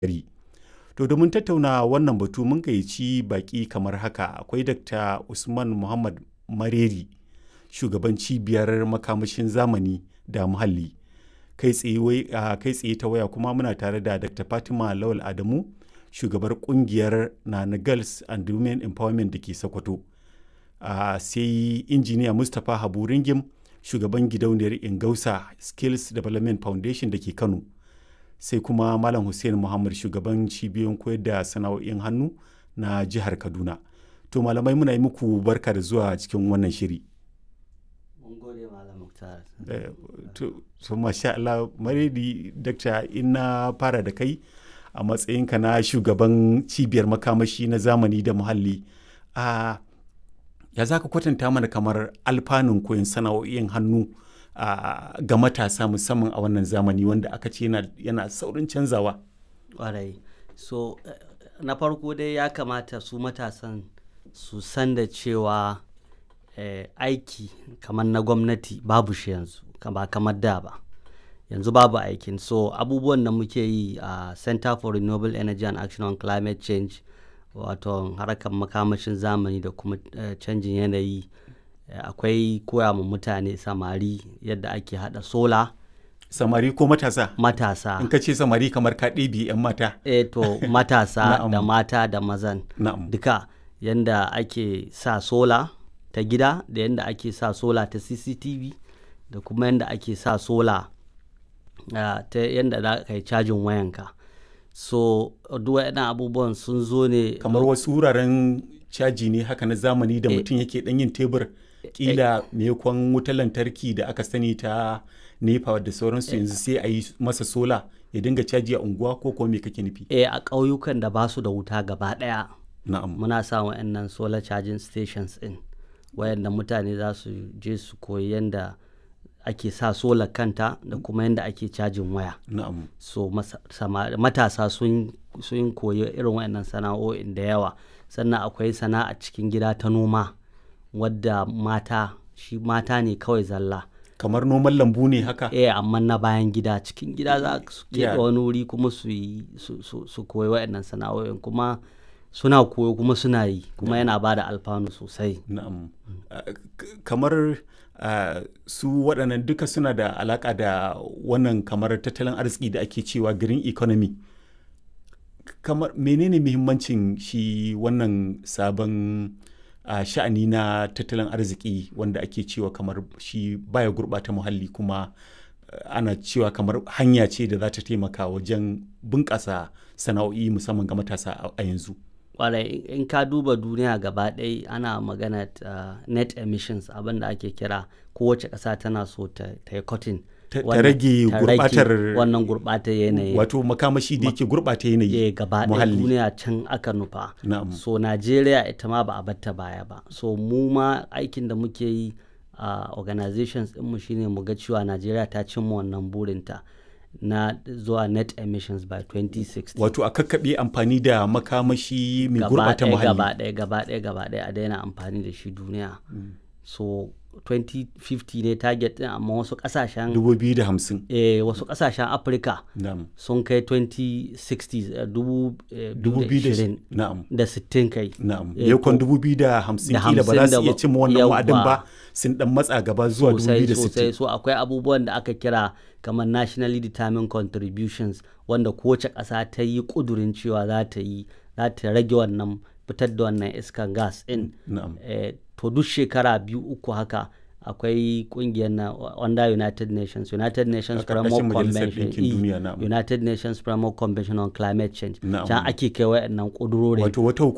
gari. To domin tattauna wannan batu mun gayyaci baƙi kamar haka akwai Dr. Usman Muhammad Mareri, shugaban cibiyar makamashin zamani da muhalli. Kai tsaye kai tsaye ta waya kuma muna tare da Dr. Fatima Lawal Adamu, shugabar kungiyar Nana Girls and Women Empowerment da ke Sokoto. Uh, sai injiniya Mustapha Habu Ringim, shugaban gidauniyar Ingausa Skills Development Foundation da ke Kano. Sai kuma Malam Hussein Muhammad shugaban cibiyoyin koyar da sana'o'in hannu na jihar Kaduna. To malamai muna yi muku barka da zuwa cikin wannan shiri. Mun gode Malam Muktar. To, so masha Allah, Maredi, Dakta, in na fara da kai a matsayinka na shugaban cibiyar makamashi na zamani da muhalli. A ya za ka kwatanta mana kamar alfanun koyon sana'o'in hannu ga matasa musamman a wannan zamani wanda aka ce yana saurin canzawa. Ƙwarai. So, na farko dai ya kamata su matasan su san da cewa eh, aiki kamar na gwamnati babu shi yanzu ba kamar da ba yanzu babu aikin so abubuwan da muke yi a uh, center for renewable energy and action on climate change wato harkar makamashin zamani da kuma uh, canjin yanayi uh, akwai koya ma mutane samari yadda ake hada sola samari ko matasa matasa in ka ce samari kamar ka ɗebi 'yan mata eh to matasa da mata da mazan Na'am. duka yadda ake sa sola ta gida da yadda ake sa sola ta cctv da kuma yadda ake sa sola uh, ta yadda za ka yi cajin wayanka so duk waɗannan abubuwan sun zo ne kamar wasu wuraren caji ne haka na zamani da mutum yake dan yin tebur kila maimakon wutar lantarki da aka sani ta nepa da sauransu yanzu sai a yi masa sola ya dinga caji a unguwa ko kuma me kake nufi eh a ƙauyukan da ba su da wuta gaba ɗaya na'am muna sa wa'annan solar charging stations in wayanda mutane za su je su koyi yadda ake sa solar kanta da kuma yadda ake cajin waya na'am so matasa sun sun koyi irin wayannan sana'o'in da yawa sannan akwai sana'a cikin gida ta noma wadda mata shi mata ne kawai zalla kamar noman lambu ne haka eh amma na bayan gida cikin gida za su Yeah. keɓe wani wuri kuma su yi su, su, su koyi wayannan sana'o'in kuma suna koyo kuma suna yi kuma yana ba da alfanu sosai na'am Uh, k- kamar uh, su waɗannan duka suna da alaƙa da wannan kamar tattalin arziki da ake cewa green economy kamar menene muhimmancin shi wannan sabon uh, sha'ani na tattalin arziki wanda ake cewa kamar shi baya gurɓata muhalli kuma uh, ana cewa kamar hanya ce da za ta taimaka wajen bunƙasa sana'o'i musamman ga matasa a- a yanzu kwarai in ka duba duniya gaba ɗaya ana magana uh, net emissions abin da ake kira kowace ƙasa tana so ta ta yi cutting Ta- ta wannan- rage ta rage gurɓatar- wannan gurɓatar yanayi wato makamashi da yake gurɓata yanayi eh gaba ɗaya muhalli duniya can aka nufa na'am so najeriya ita ma ba a batta baya ba so mu ma aikin da muke yi a organizations ɗinmu shine mu ga cewa najeriya ta cimma wannan burinta na zuwa net emissions by 2060 wato a kakkaɓe amfani da makamashi mai gaba gurɓata ɗaya gaba muhalli ɗaya gaba ɗaya gaba ɗaya a daina amfani da shi duniya so 2050 ne target ɗin amma wasu ƙasashen 2050 eh, wasu ƙasashen afirka na'am sun kai 2060 eh, dubu eh, 2020 na'am da 60 kai na'am Eh, yakon ko- 2050 da kila ba za 50 su iya da cimma wannan yawwa. wa'adin ba sun dan matsa gaba zuwa sosai sosai 2060 so akwai abubuwan da aka kira kamar nationally determined contributions wanda kowace ƙasa ta yi ƙudurin cewa za ta yi za ta rage wannan fitar da wannan iskan gas in na'am eh, to duk shekara biyu uku haka akwai kungiyar na under United Nations United Nations A ƙarƙashin Framework Majalisar Convention Ɗinkin eh, Duniya, na'am. United Nations Framework Convention on Climate Change Na'am. can ake kai wayannan ƙudurorin wato wata